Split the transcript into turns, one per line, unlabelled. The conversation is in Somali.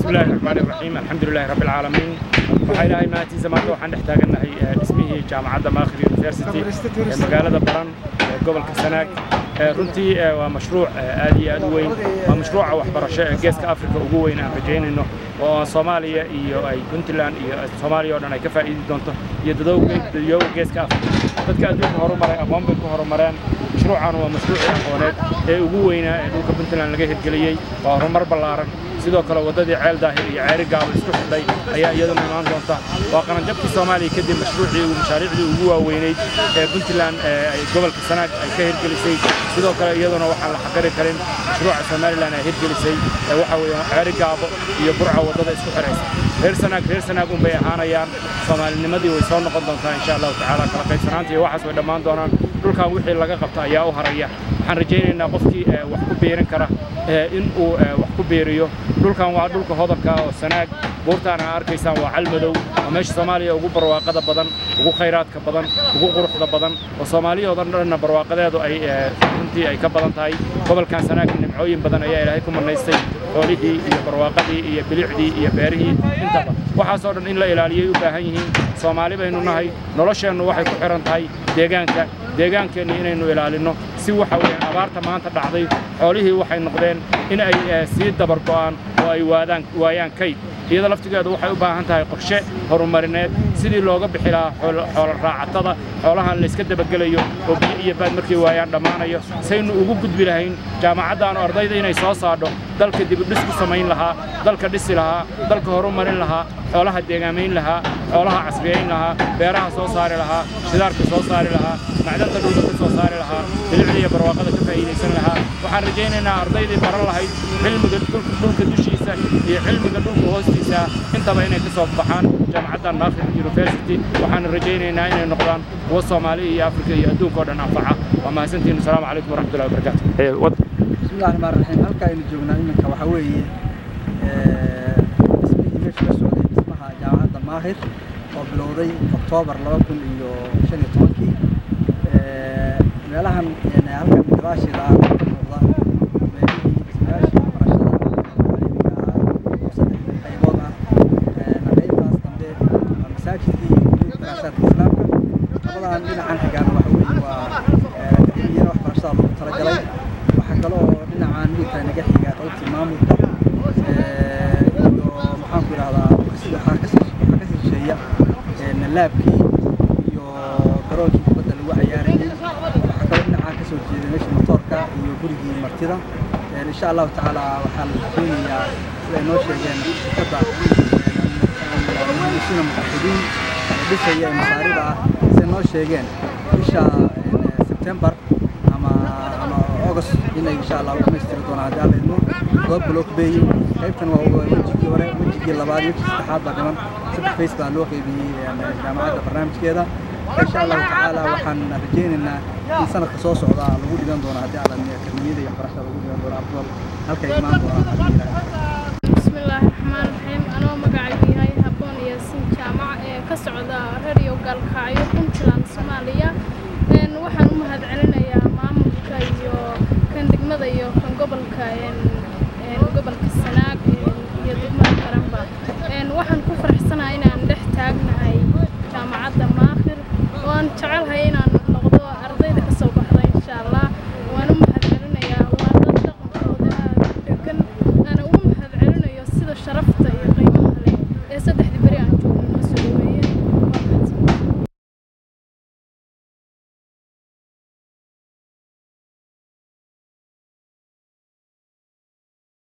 بسم الله الرحمن الرحيم الحمد لله رب العالمين waxaa ilaahay maantiisa maanta waxaan dhex taagannahay dhismihii jaamacadda maakhir university ee magaalada baran ee gobolka sanaag runtii waa mashruuc aad iyo aad u weyn waa mashruuca waxbarasho ee geeska afrika ugu weyn aan rajaynayno oo soomaaliya iyo ay puntland iyo soomaaliya oo dhan ay ka faa'iidi doonto iyo dadowga geeska afrika dadka adduunka horumaray aqoon bay ku horumareen mashruucan waa mashruucii aqooneed ee ugu weynaa ee dhulka puntland laga hirgeliyey waa horumar ballaaran sidoo kale waddadii ceel daahir iyo ceeri gaabo isku xidhay ayaa iyaduna imaan doonta waa qaranjabkii soomaaliya kadib mashruucii mashaariicdii ugu waaweynayd ee puntland ay gobolka sanaag ay ka hirgelisay sidoo kale iyaduna waxaan la xaqiri karin mashruuca somalilan ay hirgelisay ee waxa weeye ceeri gaabo iyo burca waddada isku xidhaysa reer sanaag reer sanaag unbay ahaanayaan soomaalinimadii way soo noqon doontaa insha allahu tacaala kala qaybsanaanta iyo waxaas way dhammaan doonaan dhulkan wixii laga qabta ayaa u haraya waxaan rajaynaynaa qofkii wax ku beerin kara in uu wax ku beeriyo dhulkan waa dhulka hodobka oo sanaag buurtaan aa arkaysaan waa calmadow waa meesha soomaaliya ugu barwaaqada badan ugu khayraadka badan ugu quruxda badan oo soomaaliyahoodan dhanna barwaaqadeedu ay runtii ay ka badan tahay gobolkan sanaag nimcooyin badan ayaa ilaahay ku manaystay xoolihii iyo barwaaqadii iyo bilicdii iyo beerihii intaba waxaasoo dhan in la ilaaliyay u baahan yihiin soomaali baynu nahay nolosheennu waxay ku xihan tahay deegaanka deegaankeenna inaynu ilaalinno si waxa weeyaan abaarta maanta dhacday xoolihii waxay noqdeen in ay sii dabar go'aan oo ay waadaan waayaan kayd iyada laftigeedu waxay u baahan tahay qorshe horumarineed sidii looga bixi lahaa xoolo raacatada xoolahan layska dabagelayo oo biyo iyo baad markay waayaan dhammaanayo saynu ugu gudbi lahayn jaamacaddaanu ardayda inay soo saadho dalka dibudhis ku samayn lahaa dalka dhisi lahaa dalka horumarin lahaa xoolaha deegaamayn lahaa xoolaha casriyayn lahaa beeraha soo saari lahaa shidaarka soo saari lahaa macdanta dhulka ka soo saari lahaa bilicda iyo barwaaqada ka faa'iidaysan lahaa waxaan rajaynaynaa ardaydii baran lahayd cilmiga dhulka dushiisa iyo cilmiga dhulka hoostiisa intaba inay ka soo baxaan jaamacaddan maakhir university waxaan rajaynaynaa inay noqdaan kuwa soomaaliya iyo afrika iyo adduunka oo dhan anfaca waa mahadsantihin asalaamu calaykum waraxmatullahi wabarakaatu
bismillahi raxmaan raxiim halka aynu joognaa iminka waxaa weeye dhismihii meesha ka socday dhismaha jaamacadda maakhir oo bilowday oktoobar laba kun iyo shan iyo tobankii meelahan halkan gadaasheeda ah ka muuqda meelihii dhismayaashii waxbarashada caalamiga ah oo saddex qaybood ah qaybtaas dambe waa masaajidkii iyo daraasaadka islaamka labadan dhinacan xigaan waxa weeye waa akademiyada waxbarashada loogu talagalay waxaa kale oo dhinacan midka naga xiga qaybtii maamulka iyo maxaan ku idhahdaa waxaa kasii shisheeya laabkii iyo garoonkii kubadda lagu cayaarayay waxaa kaloo dhinacaan kasoo jeeda meesha motoorka iyo gurigii martida insha allahu tacaala waxaa la keenayaa siday noo sheegeen shirkadda muhimisiina mutaxidiin dhisaya ee masaarida ah siday noo sheegeen bisha sebtembar ama ama august inay insha allah dhamaystiri doonaan haddii alla idmo loo block beeyey qaybtan waa wejigii hore wejigii labaad wejigii saddexaad baa dhiman saddex fays baa loo qaybiyey jaamacadda barnaamijkeeda insha allahu tacaala waxaan rajaynaynaa in sanadka soo socda lagu dhigan doono haddii alla akademiyada iyo waxbarashada lagu dhigan doono afdal halkay imaan doonaan
بسم الله الرحمن الرحيم أنا مقعي هاي هبون ياسين جامعة كسعودة راديو قالكايو puntland soomaaliya waxaan u mahad celinayaa maamulka iyo kan degmada iyo kan gobolka gobolka sanaag iyo degmada qaranba waxaan ku faraxsanahay inaan dhex taagnahay jaamacadda maakhir oo aan jecelahay inaan noqdo ardayda ka soo baxda insha allah waan u mahad celinayaa waa dad dhaqankooda aad u degan aan ugu mahad celinayo sida sharafta iyo qiimaha leh ee saddexdii beri